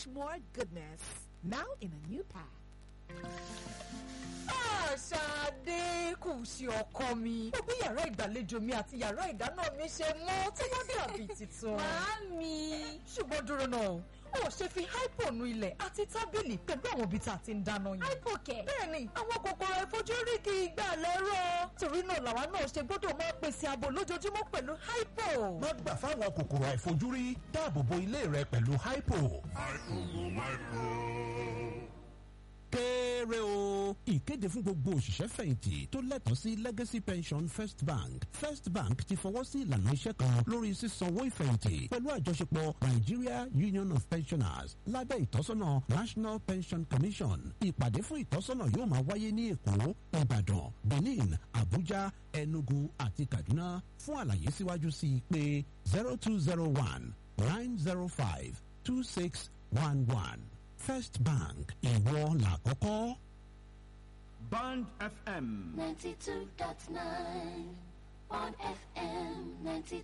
much more goodness. Now in a new pack. Ṣadé kù sí ọkọ mi. Mo bí yàrá ìgbàlejò mi àti yàrá ìdáná mi ṣe mọ́ tí wọ́n dàbí tuntun. Màámi. Ṣùgbọ́n dúró náà, ó ṣe fi hypo nu ilẹ̀ àti tábìlì pẹ̀lú àwọn ibi tá a ti ń dáná yìí. Hypo kẹ̀. Bẹ́ẹ̀ni, àwọn kòkòrò àìfojúrí kì í gbà lẹ́rọ̀. Torí náà làwa náà ṣe gbọ́dọ̀ máa pèsè ààbò lójoojúmọ́ pẹ̀lú hypo. má gbà fáwọn kòkòrò àìfojúrí dáàbò bo ilé rẹ pẹ̀lú hypo. kéré o ìkéde fún gbogbo òṣìṣẹ́ fẹ̀yìntì tó lẹ́tọ̀ọ́ sí legacy pension first bank first bank ti fọwọ́ sí ìlànà iṣẹ́ kan lórí sísanwó ìfẹ̀yìntì pẹ̀lú àjọṣepọ̀ nigeria union of pensioners lábẹ́ ìtọ́sọ́nà national pension commission ìpàdé fún ìtọ́sọ́nà yóò máa wáyé ní èkó ìbàdàn benin abuja enugu àti kaduna fún àlàyé síwájú sí i pé zero two zero one nine zero five two six one one first bank ìwọ làkọ́kọ́. Band FM. 92.9 on FM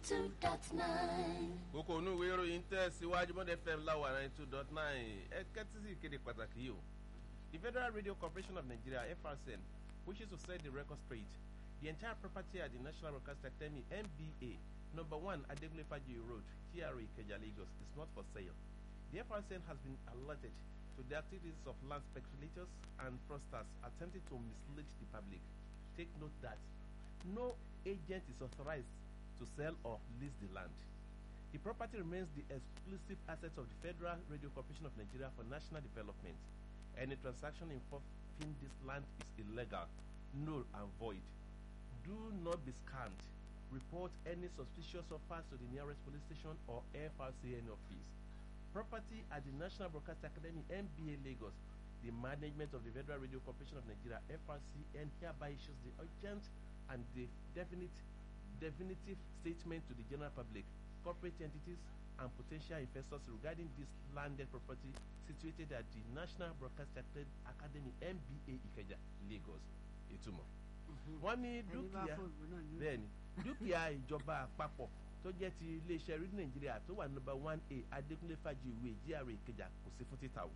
92.9. kókó onú ìwé ìròyìn tẹ̀ síwájú mọ́dẹ fm láwà ninety two dot nine ẹ kẹ́tí sí ìkéde pàtàkì yìí o the federal radio corporation of nigeria frcn wishes to set the record straight the entire property at the national broadcasting academy nba number one adegunle fajoyi road gra ikeja lagos is not for sale the frcn has been alerted to the activities of land speculators and fraudsters attempting to mislead the public take note that no agent is authorized to sell or lease the land the property remains the exclusive asset of the Federal Radio Corporation of Nigeria for national development. Any transaction involving this land is illegal, null and void. Do not be scammed. Report any suspicious offers to the nearest police station or FRCN office. Property at the National Broadcast Academy MBA Lagos. The management of the Federal Radio Corporation of Nigeria FRCN hereby issues the urgent and the definite definitive statement to the general public corporate entities and potential investors regarding this landed property situated at the National Broadcast Acad- Academy MBA Ikeja, Lagos. Ìtumọ̀. Wọ́n ní dúkìá bẹ́ẹ̀ni dúkìá ìjọba àpapọ̀ tó jẹ́ ti iléeṣẹ́ rédíò Nàìjíríà tó wà nọ́mbà one A Adékúnlé Fájìwé GRA Ìkẹjà kò sí fún títà o.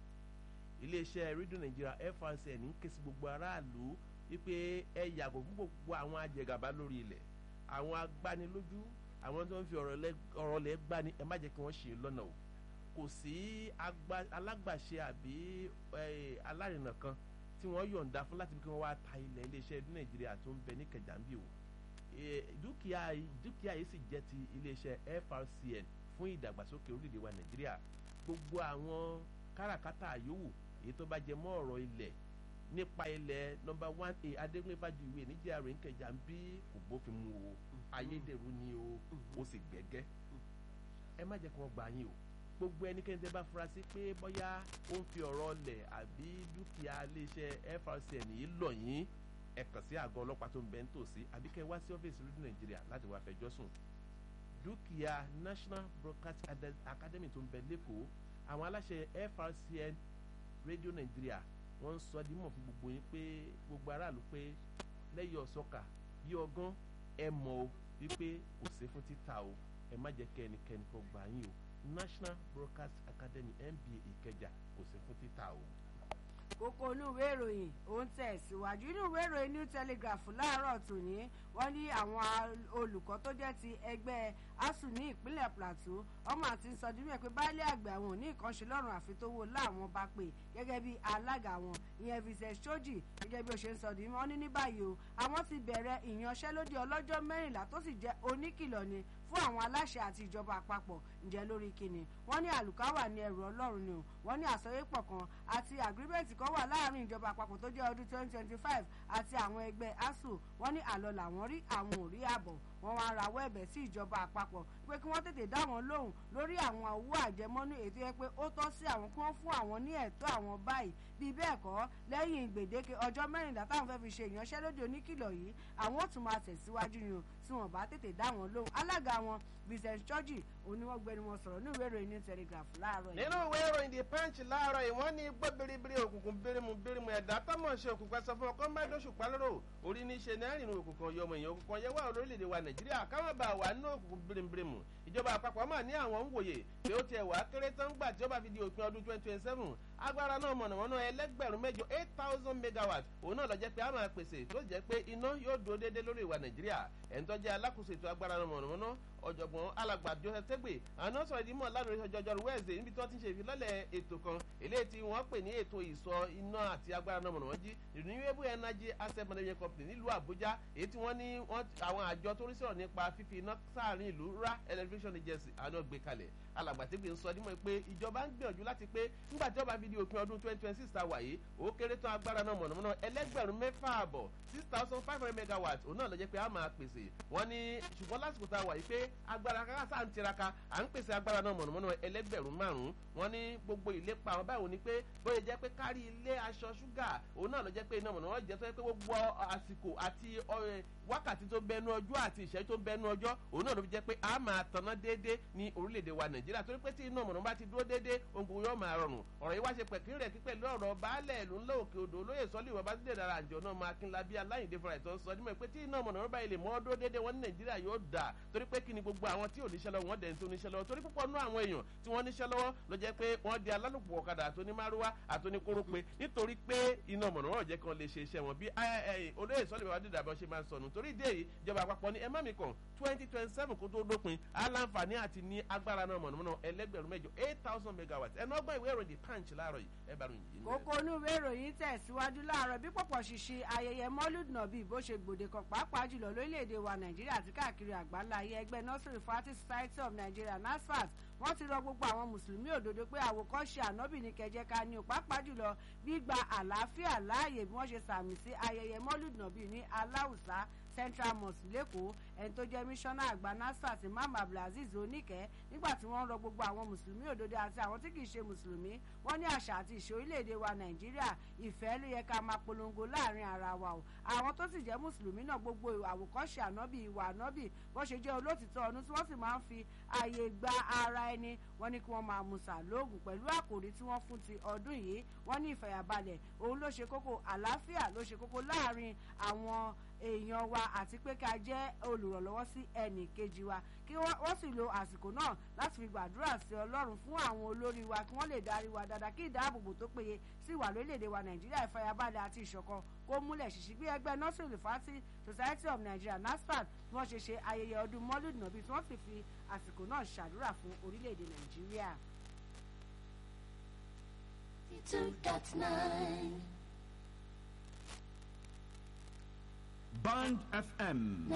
Iléeṣẹ́ rédíò Nàìjíríà FRCN ń ké sí gbogbo aráàlú wípé ẹ yàgò fún gbogbo àwọn ajẹgàba lórí ilẹ̀ àwọn agbanilójú àwọn tó ń fi ọ̀rọ̀ lẹ- ọ̀rọ̀ lẹ̀ gbani ẹ má jẹ́ kí wọ́n ṣe é lọ́nà o kò sí agba- alágbàṣe àbí eh, alárinà kan tí wọ́n yọ̀ǹda fún láti fi kí wọ́n wá ta ilẹ̀ iléeṣẹ́ ní nàìjíríà tó ń bẹ ní kẹjàmbí o Eh, dúkìá yìí- dúkìá yìí sì jẹ́ ti iléeṣẹ́ frcn fún ìdàgbàsókè orílẹ̀-èdè wa nàìjíríà gbogbo àwọn káràkátà yòówù èyí tó bá jẹ mọ́ ọ̀rọ̀ ilẹ̀ nípa ilẹ̀ nọmba one a adégbé fàjùwé níjà rẹ̀ ń kẹjà ń bí kò bófin mu o ayédèrú ni o ó sì gbẹ́gẹ́ ẹ má jẹ́ kí wọ́n gbà yín o gbogbo ẹnikẹ́ni tẹ́ bá fura sí pé bóyá ó ń fi ọ̀rọ̀ ọlẹ̀ àbí dúkìá iléeṣẹ́ frcn yìí lọ̀ yín ẹ kàn sí àgọ́ ọlọ́pàá tó ń bẹ ń tòsí àbí kẹ́ ẹ wá sí ọ́fíìsì rédíò nàìjíríà láti wá fẹjọ́ sùn dúkìá national broadcast Ade- academy tó ń bẹ lẹ́kọ̀ọ́ àwọn aláṣẹ frcn rédíò nàìjíríà wọ́n ń sọ ọ́ dímọ̀ fún gbogbo yín pé gbogbo aráàlú pé lẹ́yìn ọ̀sọ́kà yí ọgán ẹ mọ̀ o wípé kò sí fún títà o ẹ má jẹ́ kẹ́ ẹnikẹ́ni kan gbà yín o national broadcast academy nba ìkẹjà kò sí fún títà o. kókó inú ìwé ìròyìn ó ń tẹ̀síwájú inú ìwé ìròyìn new telegraph láàárọ̀ tòní wọ́n ní àwọn al- olùkọ́ tó jẹ́ ti ẹgbẹ́ asuu ní ìpínlẹ̀ plateau ọmọ àti sọdúnmí ẹ̀ pé baálé àgbẹ̀ àwọn ò ní nǹkan ṣe lọ́rùn àfi tó wó láwọn bá pè gẹ́gẹ́ bí alága wọn ìyẹn vincent shoji gẹ́gẹ́ bí ó ṣe ń sọ di wọ́n ní ní báyìí o àwọn ti bẹ̀rẹ̀ ìyanṣẹ́lódì ọlọ́jọ́ mẹ́rìnlá tó sì jẹ́ oníkìlọ̀ ni fún àwọn aláṣẹ àti ìjọba àpapọ̀ ǹjẹ́ lórí kíni wọ́n ní àlùkáwà ní ẹrù ọlọ́run ni o wọ́n ní àsọyépọ̀ kan àti àgírímẹ̀ntì kan wà láàrin ìjọba àpapọ̀ tó jẹ́ ọdún 2025 àti àwọn ẹgbẹ́ asuu wọ́n ní àlọ́ làwọn rí àwọn ò rí àbọ̀ wọ́n wá rawọ́ ẹ̀bẹ̀ sí ìjọba àpapọ̀ pé kí wọ́n tètè dá wọn lóhùn lórí àwọn owó àjẹmọ́nú ètò yẹ pé ó tọ́ sí àwọn kí wọ́n fún àwọn ní ẹ̀tọ́ àwọn báyìí bí bẹ́ẹ̀ kọ́ lẹ́yìn gbèdéke ọjọ́ mẹ́rìnlá táwọn fẹ́ fi ṣe ìyanṣẹ́lódì oníkìlọ̀ yìí àwọn ò tún máa tẹ̀síwájú ni o tí wọ́n bá tètè dá wọn lóhùn alága wọn vincent churchy òun ni wọ́n gbẹnu wọn sọ̀rọ̀ ní ìwé ìròyìn new telegraph láàárọ̀ yìí. nínú ìwé ìròyìn the punch láàárọ̀ yìí wọ́n ní gbọ́ biribiri òkùnkùn birimu birimu ẹ̀dá tọ́mọ̀ ṣe òkùnkùn ẹsẹ̀ fún ọkọ mẹ́dọ́sù pálọ́rọ̀ orí ní ṣe náírà nínú òkùnkùn ọyọmọ èèyàn òkùnkùn ọyẹ wà lórílẹ̀‐èdè wa nàìjíríà káwọn bá wà nínú òkùnkùn birimu ìjọba àpapọ̀ mà ní àwọn ń wòye pé ó tiẹ̀ wá kéré tán gbà tí ó bá fi di òpin ọdún twenty twenty seven agbára náà mọ̀nàmọ́ná ẹlẹ́gbẹ̀rún mẹ́jọ eight thousand megawatt òun náà lọ jẹ́ pé a máa pèsè tó jẹ́ pé iná yóò dúró déédéé lórí ìwà nàìjíríà ẹ̀ńtọ́jẹ́ alákòóso ètò agbára náà mọ̀nàmọ́ná ọ̀jọ̀gbọ́n alàgbà joseph tẹ́gbẹ̀ àwọn sọ̀rọ̀ ìdí mọ̀ lánàá ọjọ́jọ́ wẹ́ẹ̀sì níbi tí wọ́n ti ṣe ìfilọ́lẹ̀ ètò kan eléyìí tí wọ́n pè ní ètò ìsọ iná àti agbára náà mọ̀nàmọ́ jí renewable energy asset management company nílùú àbújá èyí tí wọ́n ní àwọn àjọ tó rí sọ̀rọ̀ nípa fífi iná sáàrin ìlú ra electrification agency àwọn gbé kalẹ̀ alàgbà tẹ́gbẹ̀ ń sọ dímọ̀ pé ìjọba ń gbìyànjú láti pé nígbà tí wọ́n bá fi di òpin ọdún twenty twenty six ta wà yìí ó kéré tán agbára náà mọ̀nàmọ́ná ẹlẹ́gbẹ̀rún mẹ́fà àbọ̀ six thousand five hundred megawatt òun náà lọ jẹ́ pé a máa pèsè wọ́n ní ṣùgbọ́n lásìkò tá a wà yìí pé agbára kákà sáà ń tiraka à ń pèsè agbára náà mọ̀nàmọ́ná ẹlẹ́gbẹ̀rún márùn-ún wọ́n ní gbogbo ìlépa àwọn báwo ni pé bóyá jẹ́ pé kárí ilé aṣọ ṣúgà òun náà lọ jẹ́ pé iná mọ̀nàmọ́ná jẹ́ tó yẹ pé gbogbo àsìkò àti wákàtí tó bẹnu ọjọ́ àti ìṣẹ́jú tó bẹnu ọjọ́ òun náà ló fi jẹ́ pé a máa tanná déédéé ní orílẹ̀-èdè wa nàìjíríà torí pé tí iná mọ̀nàmọ́ná bá ti dúró déédéé ohun gbogbo yóò máa rọrùn ọ̀rọ̀ yìí wá ṣe pẹ̀kín rẹ̀ kí pẹ̀lú ọ̀rọ̀ baálẹ̀ ìlú ńlá òkè odò olóyè sọ́lé ìwọ̀n bá sílẹ̀ dára àjọ náà máa kí n labí aláìndé fúnra ìtọ́ sọ nímọ̀ pé tí iná mọ̀nàmọ́ná báyìí lè mọ́ dúró déédéé wọn ní nàìjíríà yóò dà torí pé kí ni gbogbo àwọn tí ò níṣẹ́ lọ́wọ́ wọn dẹ̀ ń tó níṣẹ́ lọ́wọ́ torí púpọ̀ nú àwọn èèyàn tí wọ́n níṣẹ́ lọ́wọ́ ló jẹ́ pé wọ́n di alálùpùpù ọ̀kadà àtònímárúwá àtòníkórópè nítorí pé iná mọ̀nàmọ́ná jẹ́ kan lè ṣe iṣẹ́ wọn bí olóyè sọ́lé bàbá dídà bọ́ ṣe máa ń sọnù torí ìdí èyí ìjọba àpapọ̀ ní ẹ má mi kàn twenty twenty seven kó tó dópin aláǹfààní àti ní agbára náà mọ̀nàmọ́ná ẹlẹ́gbẹ̀rún mẹ́jọ eight thousand megawatt ẹnu ọgbọ́n ìwé ìròyìn punch láàárọ̀ yìí ẹ bá ròyìn yìí. kókó inú ìwé ìròyìn tẹ̀síwájú láàárọ̀ bí pọ̀pọ̀ ṣìṣe ayẹyẹ mọ́lúd nàbí bó ṣe gbòde kan pàápàá jùlọ lórílẹ̀‐èdè wa nàìjíríà àti káàkiri àgbáńlá ayé ẹgbẹ́ nursery fati society of nigeria nasfat wọ́n ti rọ gbogbo àwọn mùsùlùmí òdodo pé àwòkọ́ṣe ànábì ní kẹjẹ ká ní o pàápàá jùlọ gbígba àlàáfíà láàyè bí wọ́n ṣe sàmì sí ayẹyẹ mọ́lúd nàbí ní aláùsá central mosque lẹ́kọ̀ọ́ ẹni tó jẹ́ mísọ́nà àgbà nasfat imam abdulaziz oníkẹ́ nígbà tí wọ́n rọ gbogbo àwọn mùsùlùmí òdodo àti àwọn tí kìí ṣe mùsùlùmí wọ́n ní àṣà àti ìṣe orílẹ̀-èdè wa nàìjíríà ìfẹ́ ló yẹ ká máa polongo láàrin ara wa o àwọn tó sì jẹ́ mùsùlùmí náà gbogbo àwòkọ́ṣe ànábì ìwà ànábì bó ṣe jẹ́ olótìtọ́ ọdún tí wọ́n sì máa ń fi ààyè gba ara ẹni wọ́n ní kí wọ́n máa musa lóògùn pẹ̀lú àkòrí tí wọ́n fún ti ọdún yìí wọ́n ní ìfẹ̀yàbalẹ̀ òun ló ṣe kókó àlàáfíà ló ṣe kókó láàrin àwọn èèyàn wa àti pé ká jẹ́ olùrànlọ́wọ́ sí ẹnì kejì wa kí wọ́n sì lo àsìkò náà láti fi gbàdúrà sí ọlọ́run fún àwọn olórí wa kí wọ́n lè darí wa dáadáa kí ìdáàbòbò tó péye sí wà lórílẹ̀‐èdè wa nàìjíríà ìfàyàbalẹ̀ àti ìṣọ̀kan kó múlẹ̀ ṣìṣì bí ẹgbẹ́ nursery fati society of nigeria nasfat bí wọ́n ṣe ṣe ayẹyẹ ọdún mọ́lúd nàbí tí wọ́n sì fi àsìkò náà ṣàdúrà fún orílẹ̀‐èdè nàìjíríà. two dot nine. Band FM